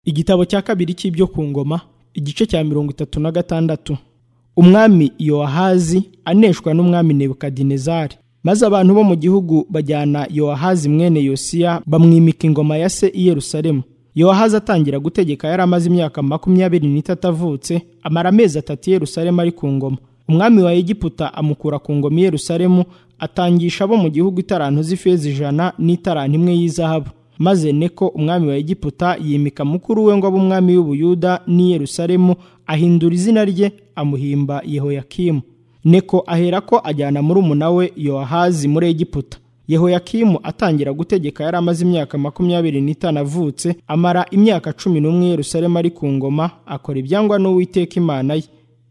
igitabo cya kabiri cy'ibyo ku ngoma igice cya mirongo itatu na gatandatu umwami yowahazi aneshwa n'umwami nebukadinezari maze abantu bo mu gihugu bajyana yowahazi mwene yosiya bamwimika ingoma ya se i yerusalemu yowahazi atangira gutegeka yari amaze imyaka makumyabiri n'itatu avutse amara amezi atatu i yerusalemu ari ku ngoma umwami wa egiputa amukura ku ngoma i yerusalemu atangisha abo mu gihugu itarantu z'ifeza ijana n'itarantu imwe y'izahabu maze neko umwami wa egiputa yimika mukuru we ngo abe umwami w'ubuyuda n'i yerusalemu ahindura izina rye amuhimba yehoyakimu neko aherako ajyana muri umuna we yowahazi muri egiputa yehoyakimu atangira gutegeka yari amaze imyaka makumyabiri n'itanu avutse amara imyaka cumi n'umwe i yerusalemu ari ku ngoma akora ibyangwa n'uwiteka imana ye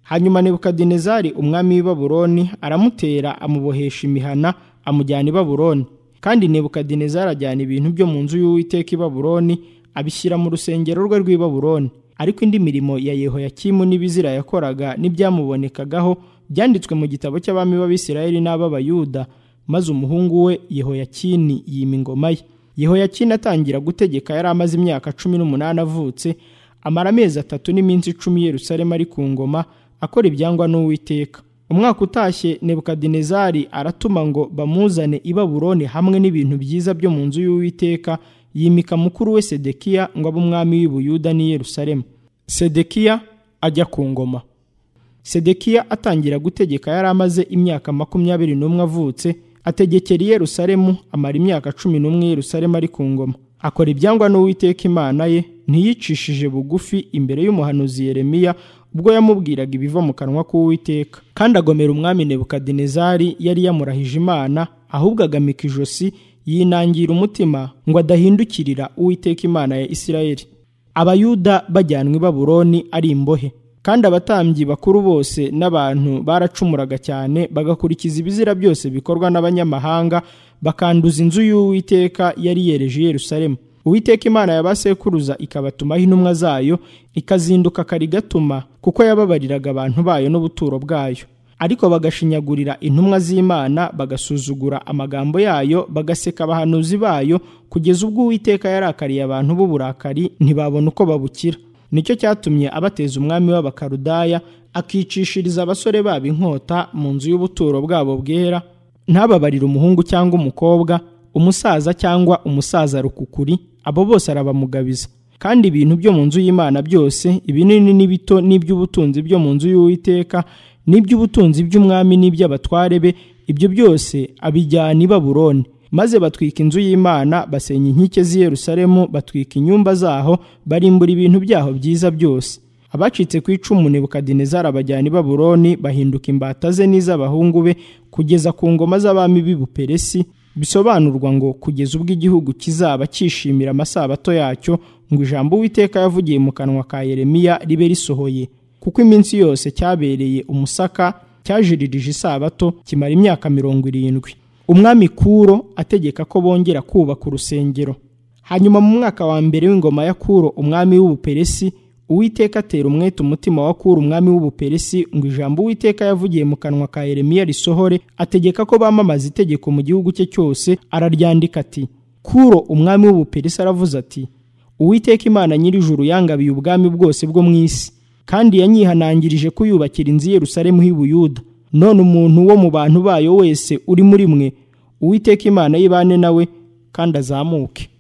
hanyuma nebukadinezari umwami w'i baburoni aramutera amubohesha imihana amujyana i baburoni kandi nebukadinezari ajyana ibintu byo mu nzu y'uwiteka i baburoni abishyira mu rusengero rwe rw'i baburoni ariko indi mirimo ya yehoyakimu n'ibizira yakoraga n'ibyamubonekagaho byanditswe mu gitabo cy'abami b'abisirayeli n'ab'abayuda maze umuhungu we yehoyakini yima ingoma ye yehoyakini atangira gutegeka yari amaze imyaka cumi n'umunani avutse amara amezi atatu n'iminsi icumi yerusalemu ari ku ngoma akora ibyangwa n'uwiteka umwaka utashye nebukadinezari aratuma ngo bamuzane i baburoni hamwe n'ibintu byiza byo mu nzu y'uwiteka yimika mukuru we sedekiya ngo abe umwami w'ibuyuda n'i yerusalemu sedekiya ajya ku ngoma sedekiya atangira gutegeka yari amaze imyaka makumyabiri n'umwe avutse ategekera i yerusalemu amara imyaka cumi n'umwe i yerusalemu ari ku ngoma akora ibyangwa n'uwiteka imana ye ntiyicishije bugufi imbere y'umuhanuzi yeremiya ubwo yamubwiraga ibiva mu kanwa k'uwiteka kandi agomera umwami nebukadinezari yari yamurahije imana ahubwo agamika ijosi yinangira umutima ngo adahindukirira uwiteka imana ya isirayeli abayuda bajyanwa i baburoni ari imbohe kandi abatambyi bakuru bose n'abantu baracumuraga cyane bagakurikiza ibizira byose bikorwa n'abanyamahanga bakanduza inzu y'uwiteka yari yereje i yerusalemu uwiteka imana y'abasekuruza ikabatumaho intumwa zayo ikazinduka kari gatuma kuko yababariraga abantu bayo n'ubuturo bwayo ariko bagashinyagurira intumwa z'imana bagasuzugura amagambo yayo bagaseka abahanuzi bayo kugeza ubwo uwiteka yarakariye abantu b'uburakari ntibabona uko babukira nicyo cyatumye abateza umwami w'abakarudaya akicishiriza abasore babo inkota mu nzu y'ubuturo bwabo bwera ntababarire umuhungu cyangwa umukobwa umusaza cyangwa umusaza rukukuri abo bose arabamugabiza kandi ibintu byo mu nzu y'imana byose ibinini n'ibito n'iby'ubutunzi byo mu nzu y'uwiteka n'iby'ubutunzi by'umwami n'iby'abatware be ibyo byose abijyana i baburoni maze batwika inzu y'imana basenya inkike z'i yerusalemu batwika inyumba zaho barimbura ibintu byaho byiza byose abacitse ku icumu nebukadinezari abajyana i baburoni bahinduka imbata ze n'iz'abahungu be kugeza ku ngoma z'abami b'i buperesi bisobanurwa ngo kugeza ubwo igihugu kizaba cyishimira amasabato yacyo ngo ijambo uwiteka yavugiye mu kanwa ka yeremiya ribe risohoye kuko iminsi yose cyabereye umusaka cyajiririje isabato kimara imyaka mirongo irindwi umwami kuro ategeka ko bongera kubaka urusengero hanyuma mu mwaka wa mbere w'ingoma ya kuro umwami w'ubuperesi uwiteka atera umwete umutima wa kura umwami w'ubuperesi ngo ijambo uwiteka yavugiye mu kanwa ka yeremiya risohore ategeka ko bamamaza itegeko mu gihugu cye cyose araryandika ati kuro umwami w'ubuperesi aravuze ati uwiteka imana nyir'ijuru yangabiye ubwami bwose bwo mu isi kandi yanyihanangirije kuyubakira inzu yerusalemu y'ubuyuda none umuntu wo mu bantu bayo wese uri muri mwe uwiteka imana y'ibane nawe kandi azamuke